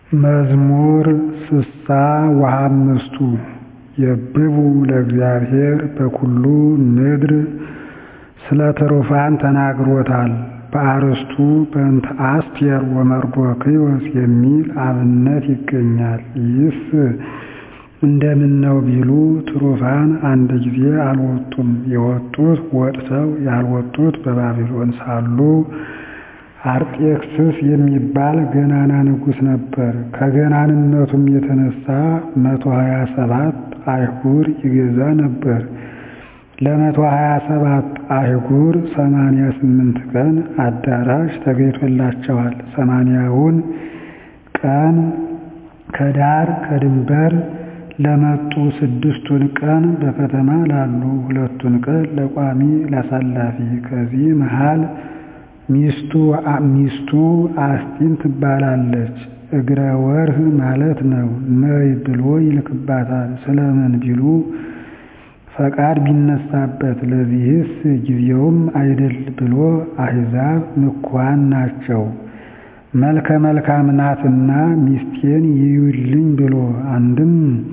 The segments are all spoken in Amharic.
መዝሙር ስሳ ወሃምስቱ የብቡ ለእግዚአብሔር በኵሉ ምድር ስለ ትሩፋን ተናግሮታል በአርእስቱ በእንተ አስቴር ወመርዶክዮስ የሚል አብነት ይገኛል። ይህስ እንደምነው ቢሉ ትሩፋን አንድ ጊዜ አልወጡም የወጡት ወጥተው ያልወጡት በባቢሎን ሳሉ አርጤክስስ የሚባል ገናና ንጉሥ ነበር። ከገናንነቱም የተነሳ መቶ ሀያ ሰባት አህጉር ይገዛ ነበር። ለመቶ ሀያ ሰባት አህጉር ሰማንያ ስምንት ቀን አዳራሽ ተገኝቶላቸዋል። ሰማንያውን ቀን ከዳር ከድንበር ለመጡ ስድስቱን ቀን በከተማ ላሉ ሁለቱን ቀን ለቋሚ ላሳላፊ ከዚህ መሃል ሚስቱ አስጢን ትባላለች። እግረ ወርህ ማለት ነው። ነይ ብሎ ይልክባታል። ስለምን ቢሉ ፈቃድ ቢነሳበት ለዚህስ ጊዜውም አይደል ብሎ አሕዛብ ምኩዋን ናቸው። መልከ መልካም ናትና ሚስቴን ይዩልኝ ብሎ አንድም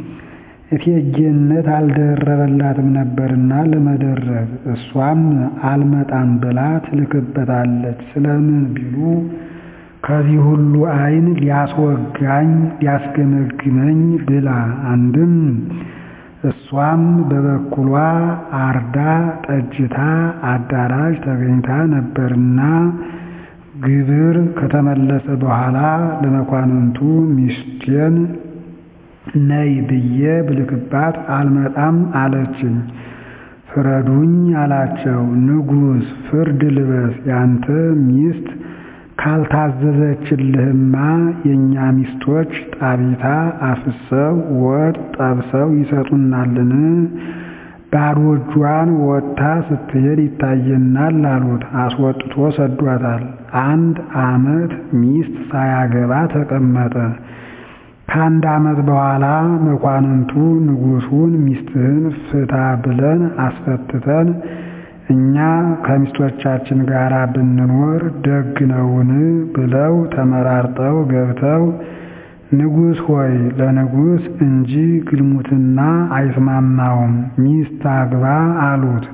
እቴጌነት አልደረበላትም ነበርና ለመደረብ እሷም አልመጣም ብላ ትልክበታለች። ስለምን ቢሉ ከዚህ ሁሉ ዓይን ሊያስወጋኝ ሊያስገመግመኝ ብላ አንድም እሷም በበኩሏ አርዳ ጠጅታ አዳራሽ ተገኝታ ነበርና ግብር ከተመለሰ በኋላ ለመኳንንቱ ሚስቴን ነይ ብዬ ብልክባት አልመጣም አለችኝ። ፍረዱኝ አላቸው። ንጉሥ ፍርድ ልበስ ያንተ ሚስት ካልታዘዘችልህማ የእኛ ሚስቶች ጣቢታ አፍሰው ወጥ ጠብሰው ይሰጡናልን? ባዶ እጇን ወጥታ ስትሄድ ይታየናል አሉት። አስወጥቶ ሰዷታል። አንድ ዓመት ሚስት ሳያገባ ተቀመጠ። ከአንድ ዓመት በኋላ መኳንንቱ ንጉሡን ሚስትህን ፍታ ብለን አስፈትተን እኛ ከሚስቶቻችን ጋር ብንኖር ደግ ነውን? ብለው ተመራርጠው ገብተው ንጉሥ ሆይ ለንጉሥ እንጂ ግልሙትና አይስማማውም፣ ሚስት አግባ አሉት።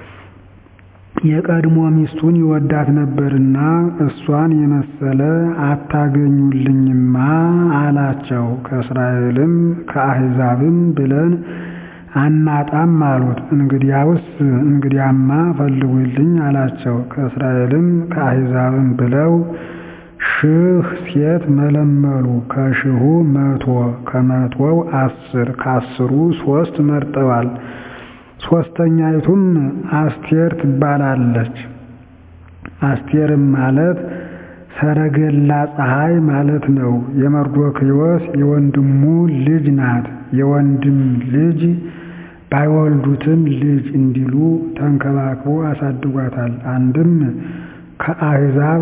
የቀድሞ ሚስቱን ይወዳት ነበርና እሷን የመሰለ አታገኙልኝማ አላቸው። ከእስራኤልም ከአሕዛብም ብለን አናጣም አሉት። እንግዲያውስ እንግዲያማ ፈልጉልኝ አላቸው። ከእስራኤልም ከአሕዛብም ብለው ሺህ ሴት መለመሉ። ከሺሁ መቶ ከመቶው አስር ከአስሩ ሦስት መርጠዋል። ሦስተኛይቱም አስቴር ትባላለች። አስቴርም ማለት ሰረገላ ፀሐይ ማለት ነው። የመርዶክዮስ የወንድሙ ልጅ ናት። የወንድም ልጅ ባይወልዱትም ልጅ እንዲሉ ተንከባክቦ አሳድጓታል። አንድም ከአሕዛብ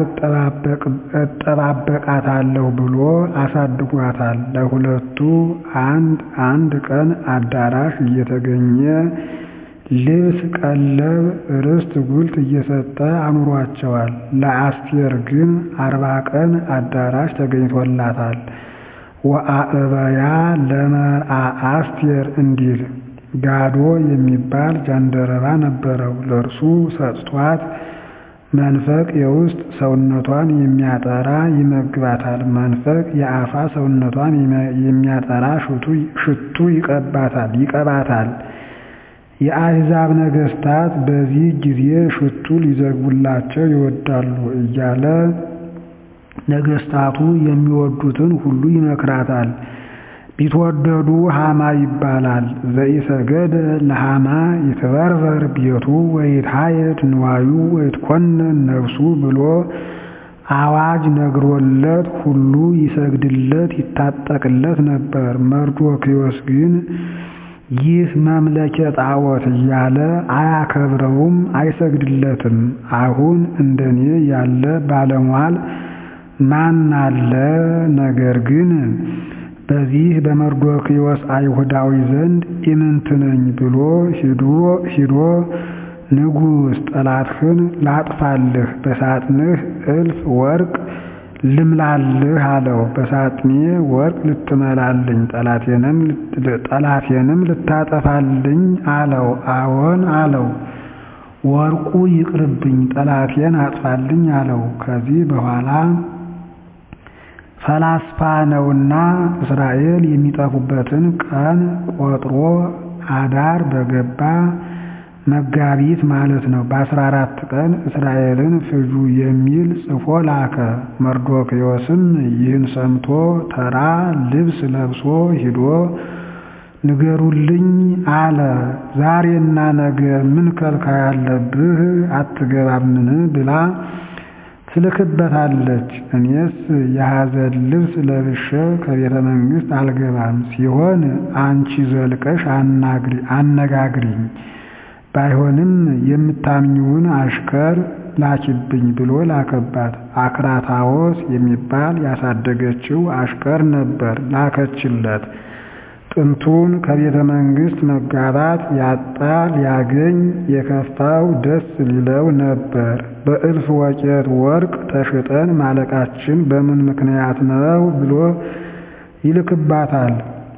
እጠባበቃታለሁ ብሎ አሳድጓታል። ለሁለቱ አንድ አንድ ቀን አዳራሽ እየተገኘ ልብስ፣ ቀለብ፣ ርስት፣ ጉልት እየሰጠ አኑሯቸዋል። ለአስቴር ግን አርባ ቀን አዳራሽ ተገኝቶላታል። ወአእበያ ለመርአ አስቴር እንዲል ጋዶ የሚባል ጃንደረባ ነበረው። ለእርሱ ሰጥቷት መንፈቅ የውስጥ ሰውነቷን የሚያጠራ ይመግባታል። መንፈቅ የአፋ ሰውነቷን የሚያጠራ ሽቱ ይቀባታል ይቀባታል። የአሕዛብ ነገሥታት በዚህ ጊዜ ሽቱ ሊዘግቡላቸው ይወዳሉ እያለ ነገሥታቱ የሚወዱትን ሁሉ ይመክራታል። ቢትወደዱ ሃማ ይባላል። ዘኢሰገደ ለሃማ ይትበርበር ቤቱ ወይትሃየድ ንዋዩ ወይትኮነን ነፍሱ ብሎ አዋጅ ነግሮለት ሁሉ ይሰግድለት ይታጠቅለት ነበር። መርዶክዮስ ግን ይህ መምለኬ ጣዖት እያለ አያከብረውም፣ አይሰግድለትም። አሁን እንደኔ ያለ ባለሟል ማን አለ? ነገር ግን በዚህ በመርዶክዮስ አይሁዳዊ ዘንድ ኢምንት ነኝ ብሎ ሂዶ ንጉሥ ጠላትህን ላጥፋልህ በሳጥንህ እልፍ ወርቅ ልምላልህ አለው። በሳጥኔ ወርቅ ልትመላልኝ ጠላቴንም ልታጠፋልኝ አለው። አዎን አለው። ወርቁ ይቅርብኝ ጠላቴን አጥፋልኝ አለው። ከዚህ በኋላ ፈላስፋ ነውና እስራኤል የሚጠፉበትን ቀን ቆጥሮ አዳር በገባ መጋቢት ማለት ነው። በአስራ አራት ቀን እስራኤልን ፍጁ የሚል ጽፎ ላከ። መርዶክዮስም ይህን ሰምቶ ተራ ልብስ ለብሶ ሂዶ ንገሩልኝ አለ። ዛሬና ነገ ምን ከልካይ አለብህ አትገባምን ብላ ትልክበታለች። እኔስ የሐዘን ልብስ ለብሼ ከቤተ መንግሥት አልገባም፣ ሲሆን አንቺ ዘልቀሽ አነጋግሪኝ፣ ባይሆንም የምታምኚውን አሽከር ላኪብኝ ብሎ ላከባት። አክራታዎስ የሚባል ያሳደገችው አሽከር ነበር፣ ላከችለት። ጥንቱን ከቤተ መንግሥት መጋባት ያጣ ሊያገኝ የከፋው ደስ ሊለው ነበር። በእልፍ ወቄት ወርቅ ተሽጠን ማለቃችን በምን ምክንያት ነው ብሎ ይልክባታል።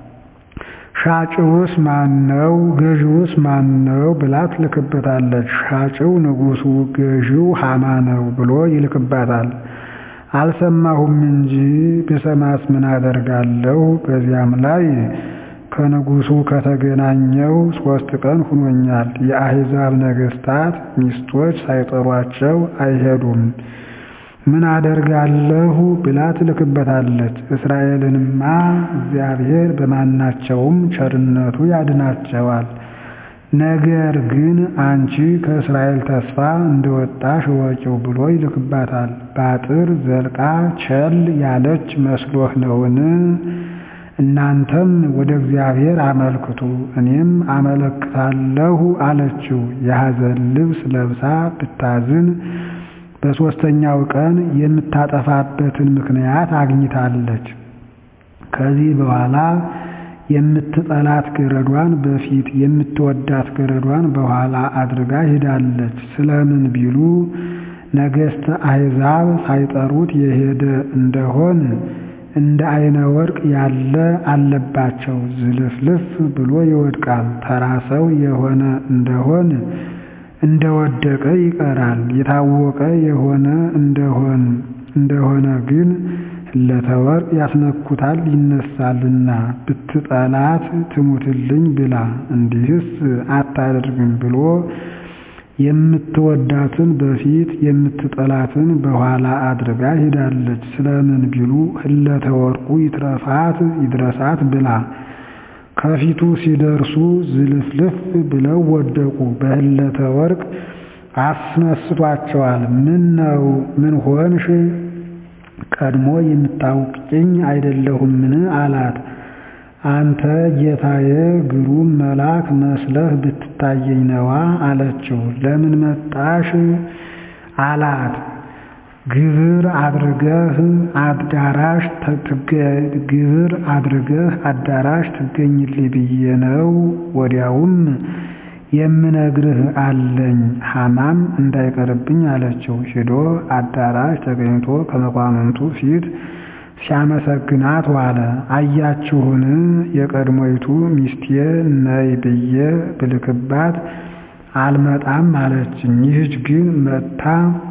ሻጭውስ ማን ነው? ገዢውስ ማን ነው? ብላ ትልክበታለች። ሻጭው ንጉሡ፣ ገዢው ሐማ ነው ብሎ ይልክባታል። አልሰማሁም እንጂ ብሰማስ ምን አደርጋለሁ? በዚያም ላይ ከንጉሡ ከተገናኘው ሦስት ቀን ሁኖኛል። የአሕዛብ ነገሥታት ሚስቶች ሳይጠሯቸው አይሄዱም። ምን አደርጋለሁ ብላ ትልክበታለች። እስራኤልንማ እግዚአብሔር በማናቸውም ቸርነቱ ያድናቸዋል። ነገር ግን አንቺ ከእስራኤል ተስፋ እንደወጣሽ እወቂው ብሎ ይልክባታል። በአጥር ዘልቃ ቸል ያለች መስሎህ ነውን? እናንተም ወደ እግዚአብሔር አመልክቱ እኔም አመለክታለሁ አለችው። የሐዘን ልብስ ለብሳ ብታዝን በሦስተኛው ቀን የምታጠፋበትን ምክንያት አግኝታለች። ከዚህ በኋላ የምትጠላት ገረዷን በፊት የምትወዳት ገረዷን በኋላ አድርጋ ሄዳለች። ስለምን ቢሉ ነገሥተ አሕዛብ ሳይጠሩት የሄደ እንደሆን እንደ አይነ ወርቅ ያለ አለባቸው። ዝልፍልፍ ብሎ ይወድቃል። ተራ ሰው የሆነ እንደሆን እንደወደቀ ይቀራል። የታወቀ የሆነ እንደሆን እንደሆነ ግን ለተወርቅ ያስነኩታል ይነሳልና ብትጠላት ትሙትልኝ ብላ እንዲህስ አታደርግም ብሎ የምትወዳትን በፊት የምትጠላትን በኋላ አድርጋ ሄዳለች። ስለምን ቢሉ ህለተ ወርቁ ይትረፋት ይድረሳት ብላ ከፊቱ ሲደርሱ ዝልፍልፍ ብለው ወደቁ። በህለተ ወርቅ አስነስቷቸዋል። ምን ነው ምን ሆንሽ? ቀድሞ የምታውቅኝ አይደለሁምን? አላት። አንተ ጌታዬ ግሩም መልአክ መስለህ ብትታየኝ ነዋ አለችው። ለምን መጣሽ? አላት። ግብር አድርገህ አዳራሽ ግብር አድርገህ አዳራሽ ትገኝልኝ ብዬ ነው። ወዲያውም የምነግርህ አለኝ ሐማም እንዳይቀርብኝ አለችው። ሄዶ አዳራሽ ተገኝቶ ከመኳንንቱ ፊት ሲያመሰግናት ዋለ። አያችሁን የቀድሞይቱ ሚስቴ ነይ ብዬ ብልክባት አልመጣም አለችኝ። ይህች ግን መጥታ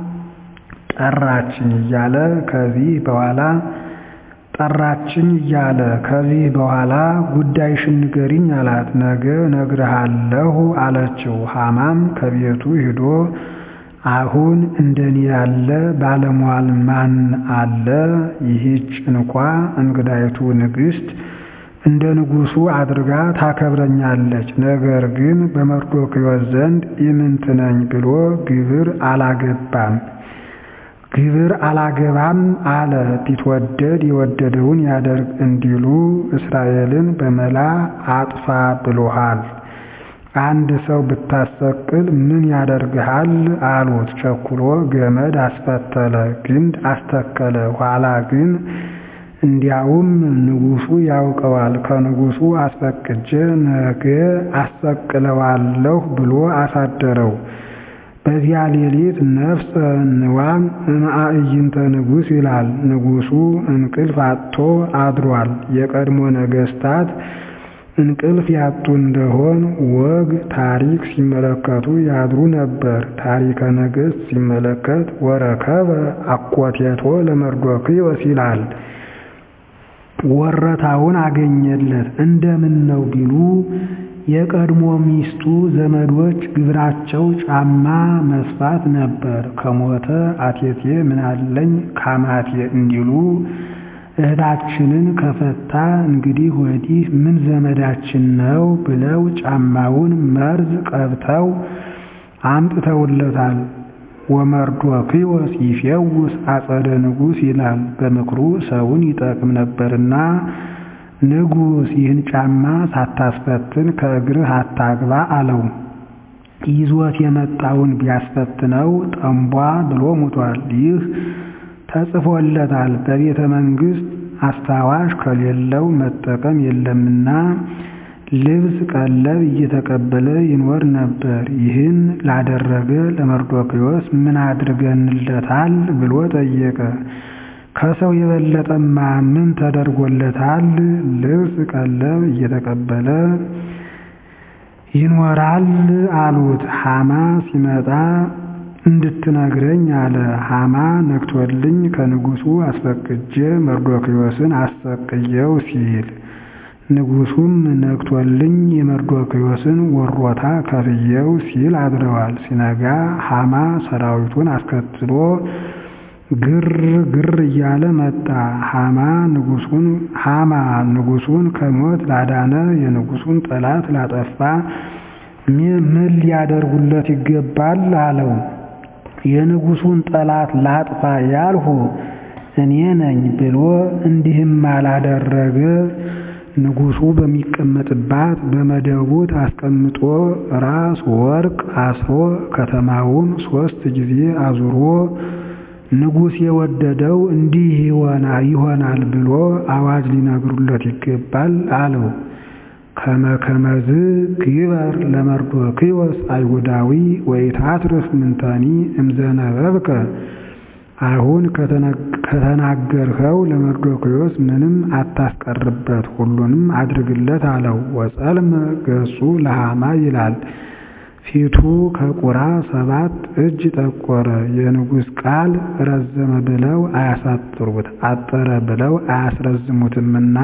ጠራችኝ እያለ ከዚህ በኋላ ጠራችኝ እያለ ከዚህ በኋላ ጉዳይሽን ንገሪኝ አላት። ነገ እነግርሃለሁ አለችው። ሐማም ከቤቱ ሂዶ አሁን እንደኔ ያለ ባለሟል ማን አለ? ይህች እንኳ እንግዳይቱ ንግሥት እንደ ንጉሡ አድርጋ ታከብረኛለች። ነገር ግን በመርዶክዮስ ዘንድ ኢምንት ነኝ ብሎ ግብር አላገባም ግብር አላገባም አለ። ቢትወደድ የወደደውን ያደርግ እንዲሉ እስራኤልን በመላ አጥፋ ብሎሃል። አንድ ሰው ብታሰቅል ምን ያደርግሃል አሉት። ቸኩሎ ገመድ አስፈተለ፣ ግንድ አስተከለ። ኋላ ግን እንዲያውም ንጉሡ ያውቀዋል፣ ከንጉሡ አስፈቅጄ ነገ አሰቅለዋለሁ ብሎ አሳደረው። በዚያ ሌሊት ነፍሰ ንዋም እምአዕይንተ ንጉሥ ይላል። ንጉሡ እንቅልፍ አጥቶ አድሯል። የቀድሞ ነገሥታት እንቅልፍ ያጡ እንደሆን ወግ ታሪክ ሲመለከቱ ያድሩ ነበር። ታሪከ ነገሥት ሲመለከት ወረከበ አኮቴቶ ለመርዶክዮስ ይላል። ወረታውን አገኘለት። እንደምን ነው ቢሉ የቀድሞ ሚስቱ ዘመዶች ግብራቸው ጫማ መስፋት ነበር። ከሞተ አቴቴ ምናለኝ ካማቴ እንዲሉ እህታችንን ከፈታ እንግዲህ ወዲህ ምን ዘመዳችን ነው ብለው ጫማውን መርዝ ቀብተው አምጥተውለታል። ወመርዶክዮስ ይፌውስ አጸደ ንጉሥ ይላል። በምክሩ ሰውን ይጠቅም ነበርና ንጉሥ ይህን ጫማ ሳታስፈትን ከእግርህ አታግባ አለው። ይዞት የመጣውን ቢያስፈትነው ጠንቧ ብሎ ሙቷል። ይህ ተጽፎለታል። በቤተ መንግሥት አስታዋሽ ከሌለው መጠቀም የለምና ልብስ ቀለብ እየተቀበለ ይኖር ነበር። ይህን ላደረገ ለመርዶክዮስ ምን አድርገንለታል ብሎ ጠየቀ። ከሰው የበለጠማ ምን ተደርጎለታል? ልብስ ቀለብ እየተቀበለ ይኖራል አሉት። ሐማ ሲመጣ እንድትነግረኝ አለ። ሐማ ነግቶልኝ ከንጉሡ አስፈቅጄ መርዶክዮስን አሰቅየው ሲል ንጉሡም ነግቶልኝ የመርዶክዮስን ወሮታ ከፍየው ሲል አድረዋል። ሲነጋ ሐማ ሰራዊቱን አስከትሎ ግር ግር እያለ መጣ። ሐማ ንጉሡን ሐማ ንጉሡን ከሞት ላዳነ የንጉሡን ጠላት ላጠፋ ምን ሊያደርጉለት ይገባል አለው። የንጉሡን ጠላት ላጥፋ ያልሁ እኔ ነኝ ብሎ እንዲህም አላደረገ ንጉሡ በሚቀመጥባት በመደቡት አስቀምጦ ራስ ወርቅ አስሮ ከተማውን ሦስት ጊዜ አዙሮ ንጉሥ የወደደው እንዲህ ይሆናል ብሎ አዋጅ ሊነግሩለት ይገባል አለው። ከመከመዝ ግበር ለመርዶክዮስ አይሁዳዊ ወይታትርፍ ምንተኒ እምዘነበብከ አሁን ከተናገርኸው ለመርዶክዮስ ምንም አታስቀርበት፣ ሁሉንም አድርግለት አለው። ወጸልመ ገጹ ለሐማ ይላል። ፊቱ ከቁራ ሰባት እጅ ጠቆረ። የንጉሥ ቃል ረዘመ ብለው አያሳጥሩት፣ አጠረ ብለው አያስረዝሙትምና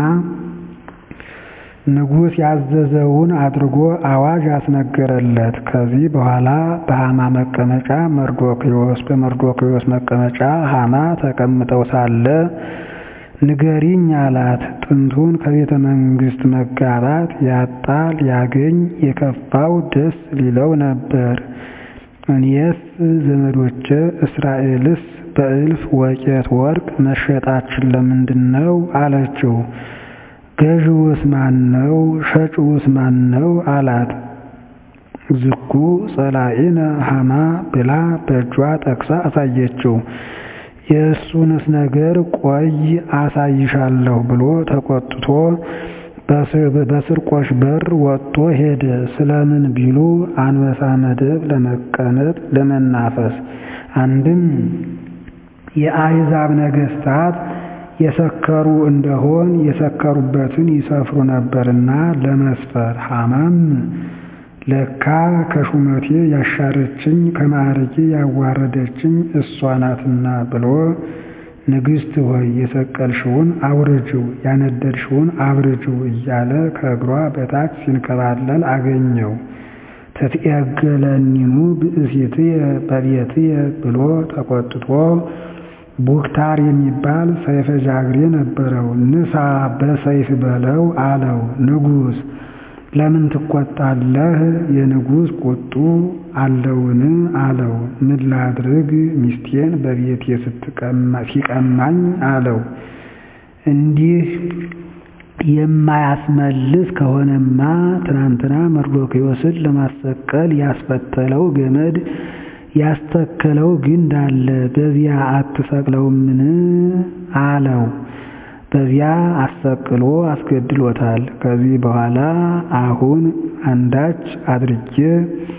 ንጉሥ ያዘዘውን አድርጎ አዋጅ አስነገረለት። ከዚህ በኋላ በሐማ መቀመጫ መርዶክዮስ፣ በመርዶክዮስ መቀመጫ ሐማ ተቀምጠው ሳለ ንገሪኝ አላት። ጥንቱን ከቤተ መንግሥት መጋባት ያጣ ሊያገኝ የከፋው ደስ ሊለው ነበር። እኔስ ዘመዶቼ እስራኤልስ በእልፍ ወቄት ወርቅ መሸጣችን ለምንድን ነው አለችው። ገዥውስ ማን ነው? ሸጭውስ ማን ነው? አላት። ዝኩ ጸላኢነ ሐማ ብላ በእጇ ጠቅሳ አሳየችው። የእሱንስ ነገር ቆይ አሳይሻለሁ ብሎ ተቆጥቶ በስርቆሽ በር ወጥቶ ሄደ። ስለምን ቢሉ አንበሳ መደብ ለመቀመጥ ለመናፈስ። አንድም የአሕዛብ ነገሥታት የሰከሩ እንደሆን የሰከሩበትን ይሰፍሩ ነበርና ለመስፈር። ሐማም ለካ ከሹመቴ ያሻረችኝ ከማዕረጌ ያዋረደችኝ እሷ ናትና ብሎ ንግሥት ሆይ የሰቀልሽውን አውርጅው፣ ያነደድሽውን አብርጅው እያለ ከእግሯ በታች ሲንከባለል አገኘው። ተትዔገለኒኑ ብእሲትየ በቤትየ ብሎ ተቆጥቶ ቡክታር የሚባል ሰይፈ ጃግሬ ነበረው። ንሳ በሰይፍ በለው አለው። ንጉሥ ለምን ትቆጣለህ? የንጉሥ ቁጡ አለውን? አለው። ምን ላድርግ ሚስቴን በቤቴ ሲቀማኝ አለው። እንዲህ የማያስመልስ ከሆነማ ትናንትና መርዶክዮስን ለማሰቀል ያስፈተለው ገመድ ያስተከለው ግንድ አለ፣ በዚያ አትሰቅለውምን? አለው። በዚያ አሰቅሎ አስገድሎታል። ከዚህ በኋላ አሁን አንዳች አድርጌ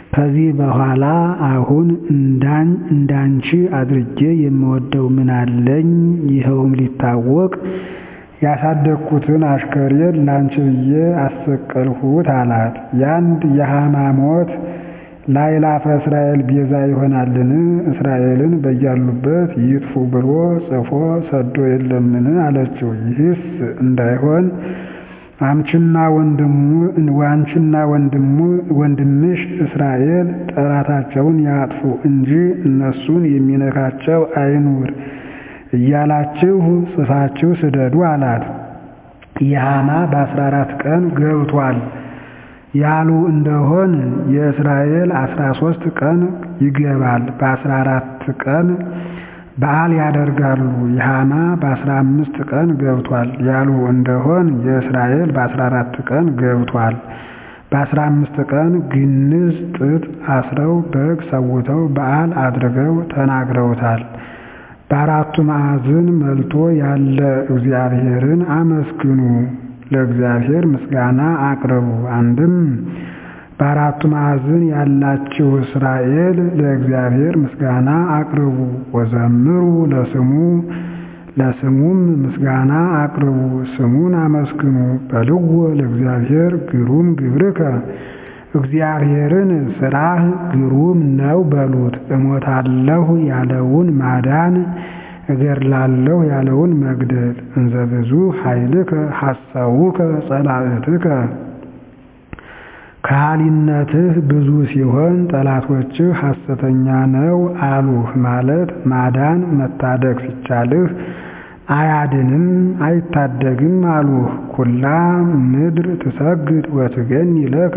ከዚህ በኋላ አሁን እንዳንቺ አድርጌ የምወደው ምን አለኝ? ይኸውም ሊታወቅ ያሳደግኩትን አሽከሬን ላንቺ ብዬ አሰቀልሁት አላት። ያንድ የሐማ ሞት ለአእላፈ እስራኤል ቤዛ ይሆናልን? እስራኤልን በያሉበት ይጥፉ ብሎ ጽፎ ሰዶ የለምን? አለችው። ይህስ እንዳይሆን አንቺና አንቺና ወንድምሽ እስራኤል ጠላታቸውን ያጥፉ እንጂ እነሱን የሚነካቸው አይኑር እያላችሁ ጽፋችሁ ስደዱ አላት። የሐማ በአስራ አራት ቀን ገብቷል ያሉ እንደሆን የእስራኤል አስራ ሦስት ቀን ይገባል። በአስራ አራት ቀን በዓል ያደርጋሉ። የሐማ በአስራ አምስት ቀን ገብቷል ያሉ እንደሆን የእስራኤል በአስራ አራት ቀን ገብቷል። በአስራ አምስት ቀን ግንዝ ጥጥ አስረው በግ ሰውተው በዓል አድርገው ተናግረውታል። በአራቱ ማዕዝን መልቶ ያለ እግዚአብሔርን አመስግኑ፣ ለእግዚአብሔር ምስጋና አቅርቡ። አንድም በአራቱ ማዕዝን ያላችሁ እስራኤል ለእግዚአብሔር ምስጋና አቅርቡ። ወዘምሩ ለስሙ ለስሙም ምስጋና አቅርቡ፣ ስሙን አመስግኑ። በልዎ ለእግዚአብሔር ግሩም ግብርከ እግዚአብሔርን ስራህ ግሩም ነው በሉት። እሞታለሁ ያለውን ማዳን እገድላለሁ ያለውን መግደል። እንዘ ብዙ ኃይልከ ሐሳውከ ጸላእትከ ከሃሊነትህ ብዙ ሲሆን ጠላቶችህ ሐሰተኛ ነው አሉህ ማለት ማዳን መታደግ ሲቻልህ አያድንም አይታደግም አሉህ። ኩላ ምድር ትሰግድ ወትገኒ ለከ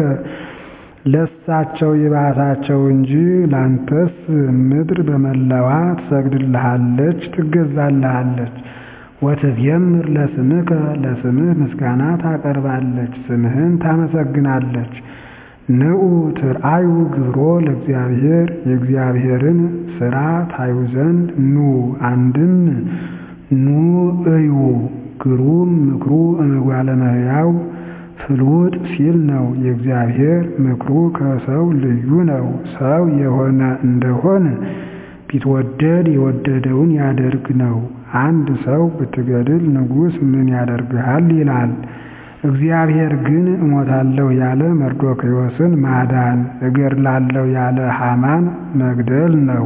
ለሳቸው ይባሳቸው እንጂ ላንተስ ምድር በመላዋ ትሰግድልሃለች ትገዛልሃለች። ወትዜምር ለስምከ ለስምህ ምስጋና ታቀርባለች፣ ስምህን ታመሰግናለች። ንዑ ትርአዩ ግብሮ ለእግዚአብሔር የእግዚአብሔርን ሥራ ታዩ ዘንድ ኑ። አንድም ኑ እዩ ግሩም ምክሩ እምጓለ እመሕያው ፍልውጥ ሲል ነው። የእግዚአብሔር ምክሩ ከሰው ልዩ ነው። ሰው የሆነ እንደሆን ቢትወደድ የወደደውን ያደርግ ነው። አንድ ሰው ብትገድል ንጉሥ ምን ያደርግሃል ይላል። እግዚአብሔር ግን እሞታለሁ ያለ መርዶክዮስን ማዳን፣ እገድላለሁ ያለ ሐማን መግደል ነው።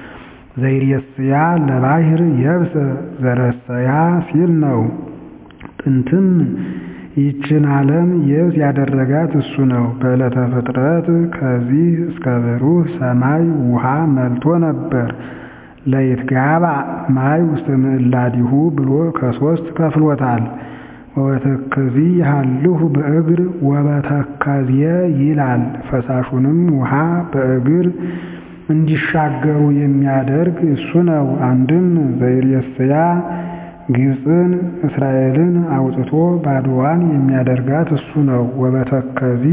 ዘይሬስያ ለባሕር የብሰ ዘረሰያ ሲል ነው። ጥንትም ይችን ዓለም የብስ ያደረጋት እሱ ነው። በዕለተ ፍጥረት ከዚህ እስከ ብሩህ ሰማይ ውሃ መልቶ ነበር። ለይትጋባ ማይ ውስተ ምዕላዲሁ ብሎ ከሶስት ከፍሎታል። ወበተከዚ ያሃልሁ በእግር ወበተከዝየ ይላል። ፈሳሹንም ውሃ በእግር እንዲሻገሩ የሚያደርግ እሱ ነው። አንድም ዘይሬስያ ግብፅን እስራኤልን አውጥቶ ባድዋን የሚያደርጋት እሱ ነው። ወበተከዚ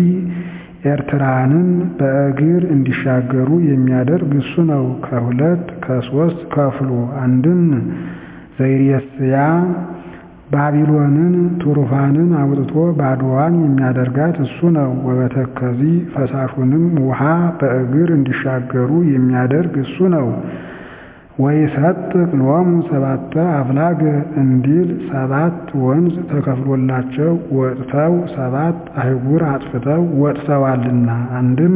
ኤርትራንም በእግር እንዲሻገሩ የሚያደርግ እሱ ነው። ከሁለት ከሶስት ከፍሎ አንድም ዘይሬስያ ባቢሎንን ቱሩፋንን አውጥቶ ባድዋን የሚያደርጋት እሱ ነው። ወበተከዚ ፈሳሹንም ውሃ በእግር እንዲሻገሩ የሚያደርግ እሱ ነው። ወይሰጥቅ ሎሙ ሰባተ አፍላገ እንዲል ሰባት ወንዝ ተከፍሎላቸው ወጥተው ሰባት አህጉር አጥፍተው ወጥተዋልና። አንድም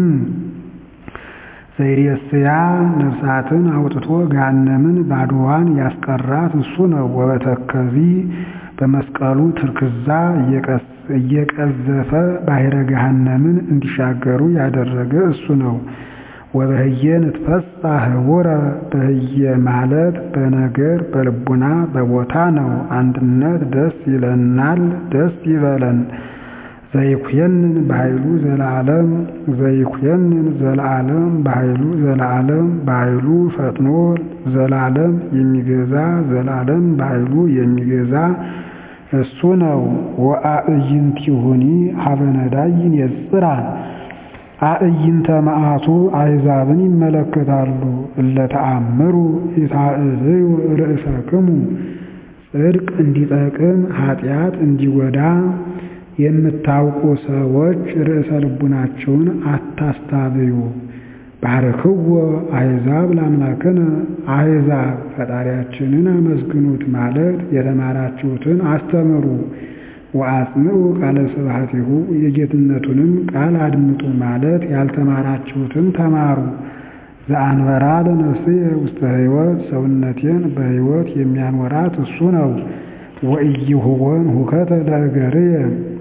ዘይሬስያ ነፍሳትን አውጥቶ ገሃነምን ባድዋን ያስቀራት እሱ ነው። ወበተከዚ በመስቀሉ ትርክዛ እየቀዘፈ ባሕረ ገሃነምን እንዲሻገሩ ያደረገ እሱ ነው። ወበህየ ንትፈሳ ህቡረ በህየ ማለት በነገር በልቡና በቦታ ነው። አንድነት ደስ ይለናል፣ ደስ ይበለን። ዘይኩየንን በኃይሉ ዘለዓለም ዘይኩየንን ዘለዓለም በኃይሉ ዘለዓለም በኃይሉ ፈጥኖ ዘላለም የሚገዛ ዘላለም በኃይሉ የሚገዛ እሱ ነው። ወአዕይንቲሁኒ ሀበነዳይን የጽራ አዕይንተ መዓቱ አሕዛብን ይመለከታሉ። እለተአምሩ ይታእልዩ ርእሰክሙ ጽድቅ እንዲጠቅም ኃጢአት እንዲጎዳ የምታውቁ ሰዎች ርዕሰ ልቡናችሁን አታስታብዩ። ባርክዎ አሕዛብ ለአምላክነ አሕዛብ ፈጣሪያችንን አመስግኑት ማለት የተማራችሁትን አስተምሩ። ወአጽንዑ ቃለ ስብሐቲሁ የጌትነቱንም ቃል አድምጡ ማለት ያልተማራችሁትን ተማሩ። ዘአንበራ ለነፍስየ ውስተ ሕይወት ሰውነቴን በሕይወት የሚያኖራት እሱ ነው። ወኢይሁቦን ሁከተ ለእገርየ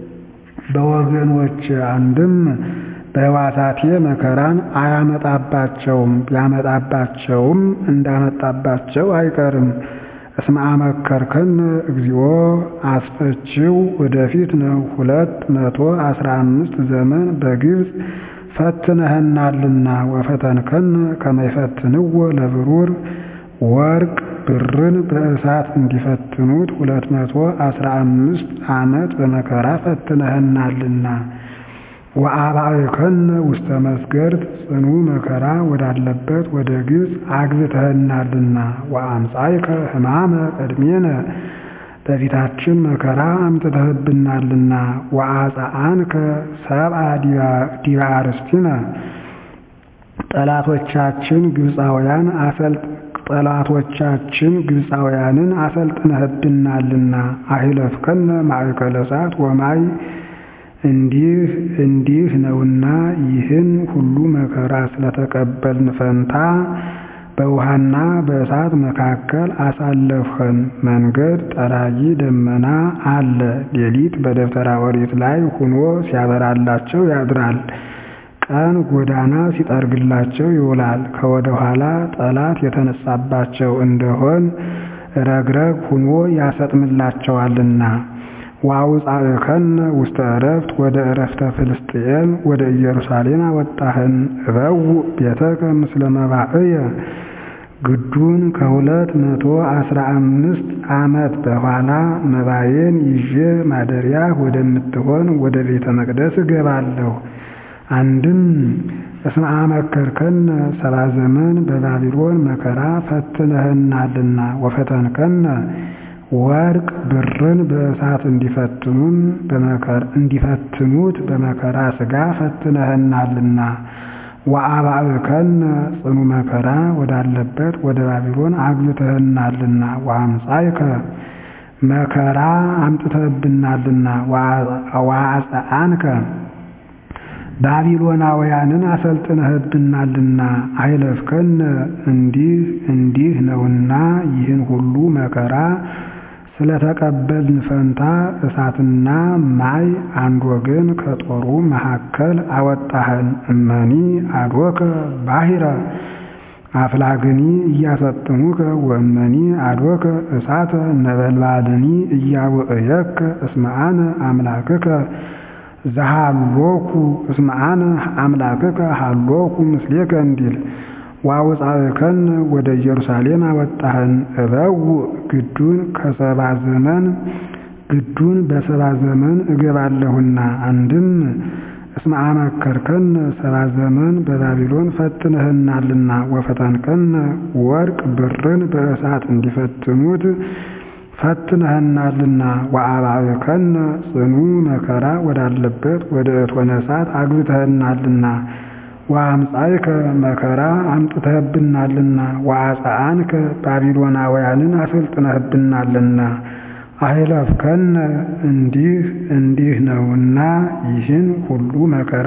በወገኖች አንድም በሕዋሳቴ መከራን አያመጣባቸውም ቢያመጣባቸውም እንዳመጣባቸው አይቀርም። እስመ አመከርከነ እግዚኦ አስፈቺው ወደፊት ነው። ሁለት መቶ አስራ አምስት ዘመን በግብፅ ፈትነህናልና ወፈተንከነ ከመ ይፈትንዎ ለብሩር ወርቅ ብርን በእሳት እንዲፈትኑት ሁለት መቶ አስራ አምስት ዓመት በመከራ ፈትነህናልና። ወአባእከነ ውስተ መስገርት ጽኑ መከራ ወዳለበት ወደ ግብፅ አግብተህናልና። ወአምጻእከ ሕማመ ቅድሜነ በፊታችን መከራ አምጥተህብናልና። ወአጽአንከ ሰብአ ዲበ አርስቲነ ጠላቶቻችን ግብፃውያን አሰልጥ ጠላቶቻችን ግብፃውያንን አሰልጥነህብናልና። አሂለፍከነ ማእከለ እሳት ወማይ እንዲህ እንዲህ ነውና ይህን ሁሉ መከራ ስለተቀበልን ፈንታ በውሃና በእሳት መካከል አሳለፍኸን። መንገድ ጠራጊ ደመና አለ። ሌሊት በደብተራ ኦሪት ላይ ሁኖ ሲያበራላቸው ያድራል። ቀን ጎዳና ሲጠርግላቸው ይውላል። ከወደ ኋላ ጠላት የተነሳባቸው እንደሆን ረግረግ ሁኖ ያሰጥምላቸዋልና። ወአውጻእከነ ውስተ ዕረፍት ወደ ዕረፍተ ፍልስጥኤም ወደ ኢየሩሳሌም አወጣህን። እበውእ ቤተከ ምስለ መባእየ ግዱን ከሁለት መቶ አስራ አምስት ዓመት በኋላ መባዬን ይዤ ማደሪያ ወደምትሆን ወደ ቤተ መቅደስ እገባለሁ። አንድም እስመ አመከርከነ ሰባ ዘመን በባቢሎን መከራ ፈትነህናልና ወፈተንከነ ወርቅ ብርን በእሳት እንዲፈትኑን እንዲፈትኑት በመከራ ሥጋ ፈትነህናልና። ወአባእከነ ጽኑ መከራ ወዳለበት ወደ ባቢሎን አግብተህናልና። ወአምጻእከ መከራ አምጥተህብናልና። ወአጽአንከ ባቢሎናውያንን አሰልጥነህብናልና። አይለፍከነ እንዲህ እንዲህ ነውና ይህን ሁሉ መከራ ስለተቀበልን ፈንታ እሳትና ማይ አንድ ወገን ከጦሩ መካከል አወጣህን። እመኒ አድወከ ባሕረ አፍላግኒ እያሰጥሙከ ወእመኒ አድወከ እሳተ ነበልባልኒ እያውእየከ እስመ አነ አምላክከ ዘሃሎኩ እስመ አነ አምላክከ ሃሎኩ ምስሌከ እንዲል ወአውጻእከነ ወደ ኢየሩሳሌም አወጣህን። እበውእ ግዱን ከሰባ ዘመን ግዱን በሰባ ዘመን እገባለሁና። አንድም እስመ አመከርከነ ሰባ ዘመን በባቢሎን ፈትነህናልና። ወፈተንከነ ወርቅ ብርን በእሳት እንዲፈትኑት ፈትነህናልና። ወአባእከነ ጽኑ መከራ ወዳለበት ወደ እቶነ እሳት አግብተህናልና። ወአምጻእከ መከራ አምጥተህብናልና። ወአጽአንከ ባቢሎናውያንን አሰልጥነህብናልና። አይለፍከነ እንዲህ እንዲህ ነውና ይህን ሁሉ መከራ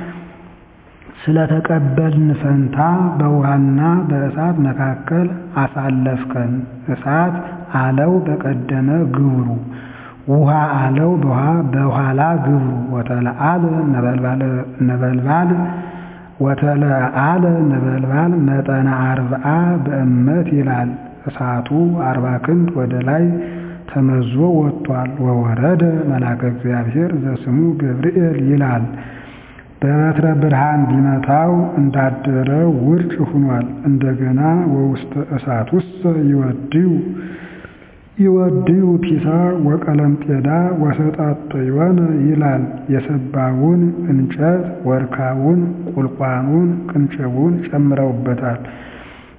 ስለተቀበልን ፈንታ በውሃና በእሳት መካከል አሳለፍከን። እሳት አለው በቀደመ ግብሩ፣ ውሃ አለው በኋላ ግብሩ። ወተለአለ ነበልባል ወተለአለ ነበልባል መጠነ አርብዓ በእመት ይላል። እሳቱ አርባ ክንድ ወደ ላይ ተመዞ ወጥቷል። ወወረደ መልአከ እግዚአብሔር ዘስሙ ገብርኤል ይላል። በበትረ ብርሃን ቢመታው እንዳደረ ውርጭ ሆኗል። እንደገና ወውስተ እሳት ውስጥ ይወድዩ ይወድዩ ፒሳ ወቀለምጤዳ ወሰጣጠዮነ ይላል። የሰባውን እንጨት ወርካውን፣ ቁልቋኑን፣ ቅንጭቡን ጨምረውበታል።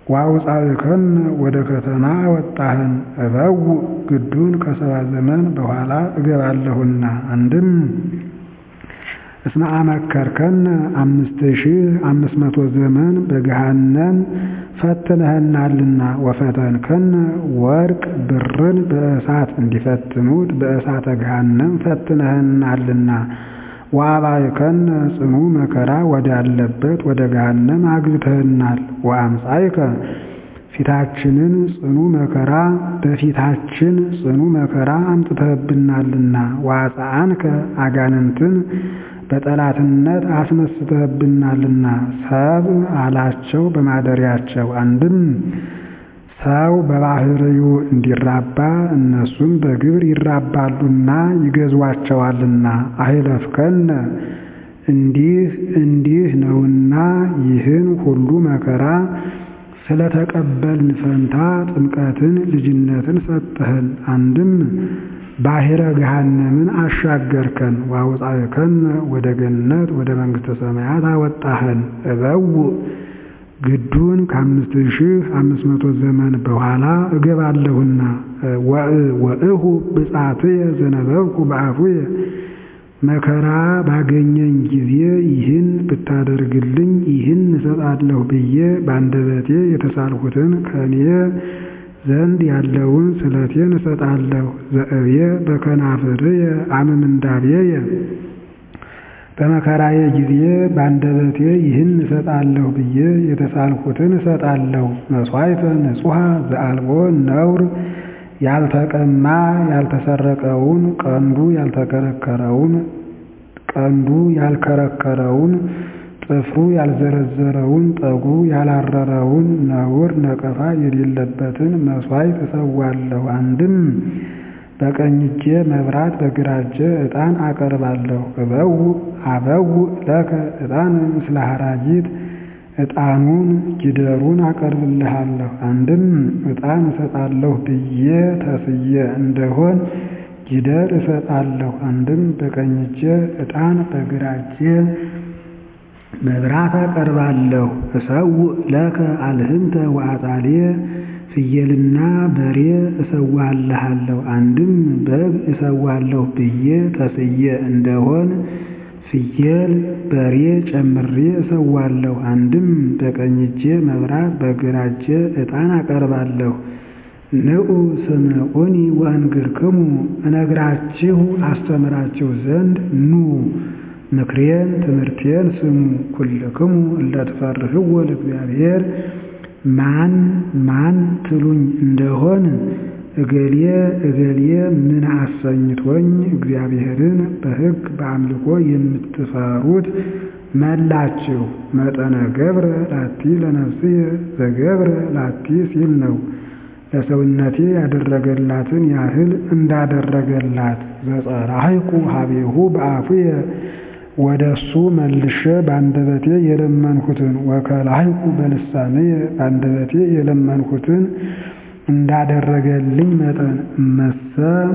ወአውፃእከነ ወደ ከተማ ወጣህን እበው ግዱን ከሰባ ዘመን በኋላ እገባለሁና አንድም እስመ አመከርከነ አምስት ሺህ አምስት መቶ ዘመን በገሃነም ፈትነህናልና ወፈተንከነ ወርቅ ብርን በእሳት እንዲፈትኑት በእሳተ ገሃነም ፈትነህናልና ወአባይከነ ጽኑ መከራ ወዳለበት ወደ ገሃነም አግብተህናል ወአምጻይከ ፊታችንን ጽኑ መከራ በፊታችን ጽኑ መከራ አምጥተህብናልና ወአጽአንከ አጋንንትን በጠላትነት አስነስተህብናልና ሰብ አላቸው በማደሪያቸው አንድም ሰው በባህርዩ እንዲራባ እነሱም በግብር ይራባሉና ይገዟቸዋልና አይለፍከነ እንዲህ እንዲህ ነውና ይህን ሁሉ መከራ ስለተቀበልን ፈንታ ጥምቀትን ልጅነትን ሰጠህን። አንድም ባሕረ ገሃነምን አሻገርከን ወአውፃእከነ ወደ ገነት ወደ መንግሥተ ሰማያት አወጣህን። እበው ግዱን ከአምስት ሺህ አምስት መቶ ዘመን በኋላ እገባለሁና ወእሁ ብጻትየ ዘነበብኩ በአፉየ መከራ ባገኘኝ ጊዜ ይህን ብታደርግልኝ ይህን እሰጣለሁ ብዬ በአንደበቴ የተሳልሁትን ከእኔ ዘንድ ያለውን ስለቴን እሰጣለሁ። ዘእብየ በከናፍርየ አምምንዳቤየ በመከራዬ ጊዜ በአንደበቴ ይህን እሰጣለሁ ብዬ የተሳልሁትን እሰጣለሁ። መሥዋዕተ ንጹሐ ዘአልቦ ነውር ያልተቀማ ያልተሰረቀውን ቀንዱ ያልተከረከረውን ቀንዱ ያልከረከረውን ጥፍሩ ያልዘረዘረውን ጠጉሩ ያላረረውን ነውር ነቀፋ የሌለበትን መሥዋዕት እሰዋለሁ። አንድም በቀኝ እጄ መብራት በግራ እጄ ዕጣን አቀርባለሁ። እበው አበው ለከ ዕጣን ምስለ ሐራጊት ዕጣኑን ጊደሩን አቀርብልሃለሁ። አንድም ዕጣን እሰጣለሁ ብዬ ተስዬ እንደሆን ጊደር እሰጣለሁ። አንድም በቀኝ እጄ ዕጣን በግራ እጄ መብራት አቀርባለሁ። እሰው ለከ አልህንተ ወአጣሌ ፍየልና በሬ እሰዋልሃለሁ። አንድም በግ እሰዋለሁ ብዬ ተስዬ እንደሆን ፍየል በሬ ጨምሬ እሰዋለሁ። አንድም በቀኝ እጄ መብራት በግራ እጄ ዕጣን አቀርባለሁ። ንዑ ስምዑኒ ወእንግርክሙ እነግራችሁ አስተምራችሁ ዘንድ ኑ ምክሬን ትምህርቴን ስሙ። ኩልክሙ እለ ትፈርህዎ ለእግዚአብሔር ማን ማን ትሉኝ እንደሆን እገሌ እገሌ ምን አሰኝቶኝ እግዚአብሔርን በሕግ በአምልኮ የምትፈሩት መላችሁ። መጠነ ገብረ ላቲ ለነፍስየ ዘገብረ ላቲ ሲል ነው። ለሰውነቴ ያደረገላትን ያህል እንዳደረገላት ዘጸራህኩ ሀቤሁ በአፉየ ወደ እሱ መልሼ በአንደበቴ የለመንሁትን ወከላህኩ በልሳንየ በአንደበቴ የለመንሁትን እንዳደረገልኝ መጠን እመሰ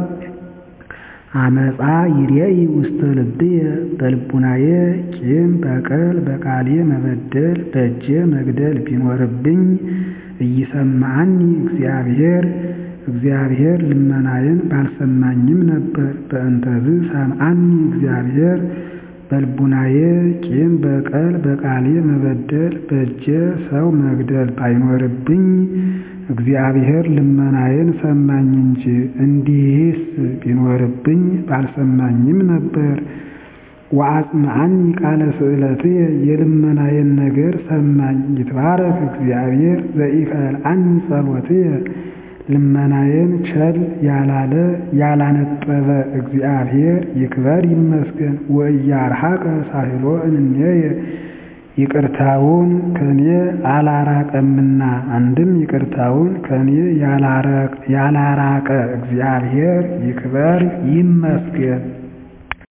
አመፃ ይሬኢ ውስተ ልብየ በልቡናዬ ቂም በቀል በቃሌ መበደል በእጄ መግደል ቢኖርብኝ እይሰማዓኒ እግዚአብሔር እግዚአብሔር ልመናዬን ባልሰማኝም ነበር። በእንተዝ ሰምዓኒ እግዚአብሔር በልቡናዬ ቂም በቀል በቃሌ መበደል በእጄ ሰው መግደል ባይኖርብኝ እግዚአብሔር ልመናዬን ሰማኝ እንጂ እንዲህስ ቢኖርብኝ ባልሰማኝም ነበር። ወአጽምዓኒ ቃለ ስእለትየ የልመናዬን ነገር ሰማኝ። ይትባረክ እግዚአብሔር ዘኢከልዓኒ ጸሎትየ ልመናዬን ቸል ያላለ ያላነጠበ እግዚአብሔር ይክበር ይመስገን። ወኢያርሐቀ ሳህሎ እንኔየ ይቅርታውን ከኔ አላራቀምና አንድም ይቅርታውን ከኔ ያላራቀ እግዚአብሔር ይክበር ይመስገን።